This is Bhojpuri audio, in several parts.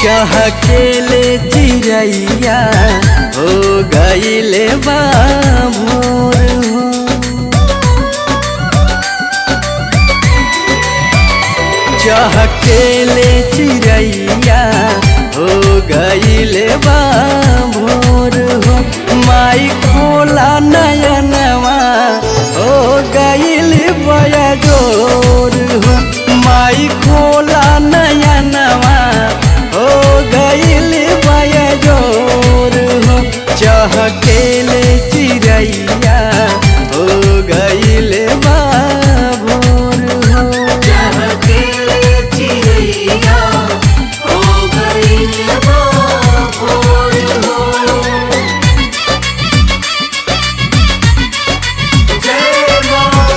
चाह केले चिड़ैया हो गईले बाबोर हो चाह केले चिड़ैया हो गईले बाबोर हो माई खोला नयनवा हो गईल बयाजोर हो माई खोला नयनवा हो गईल बयाजोर हो चाह केले चिड़ैया हो गईल बाबोर हो चहकेले चिड़ैया हो गइल बा भोर हो जय माँ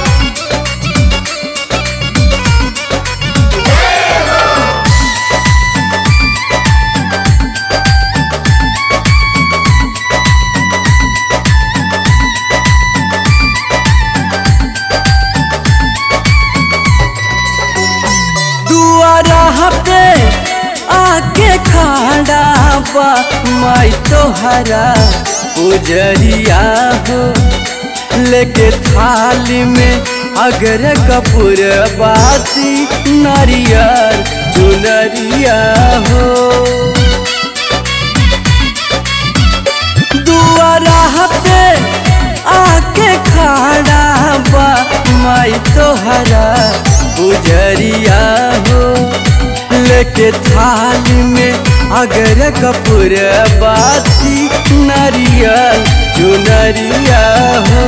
जय हो दुआरा पे आके खड़ा बा माई तोहरा उजरिया हो लेके थाली में अगर कपूर बाती नारियर चुनरिया हो दुआरा पे आके खड़ा बा माई तोहरा गुजरिया हो लेके थाली में अगर कपूर बाती नारियल चुनरिया हो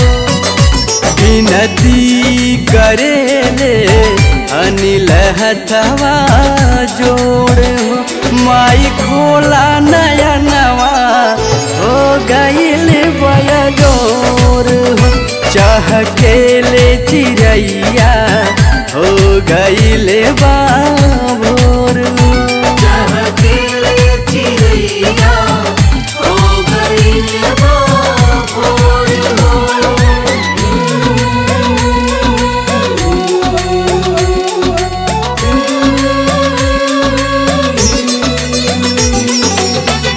विनती करे ले अनिल हथवा जोड़ हो माई खोला नया नवा हो गईल बयाजोर हो चाह केले चिड़ैया हो गईल बाबोर हो चहकेले चिड़ैया हो गइल बा भोर हो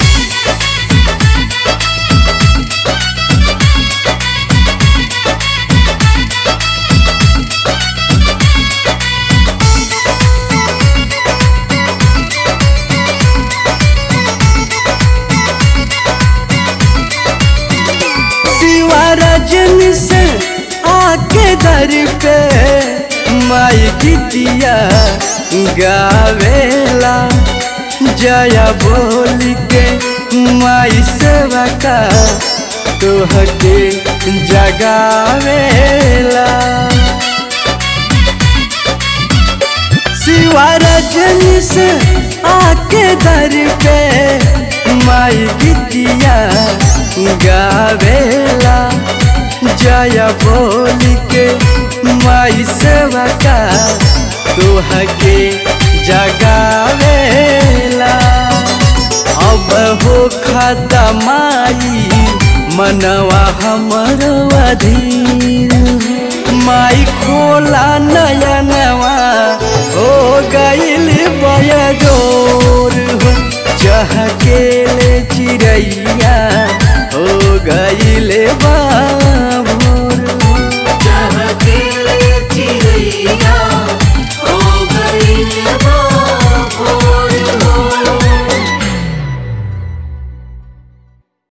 शिवा रजनी से आके दर पे माई गीतिया गावेला जया बोल के माई सेवा का तोहके जगावेला शिवा रजनी से आके दर पे माई गीतिया गावेला जया बोल के माई सेवा का तोहके जगावेला अब हो खाता माई मनवा हमर अधीर माई खोला नयन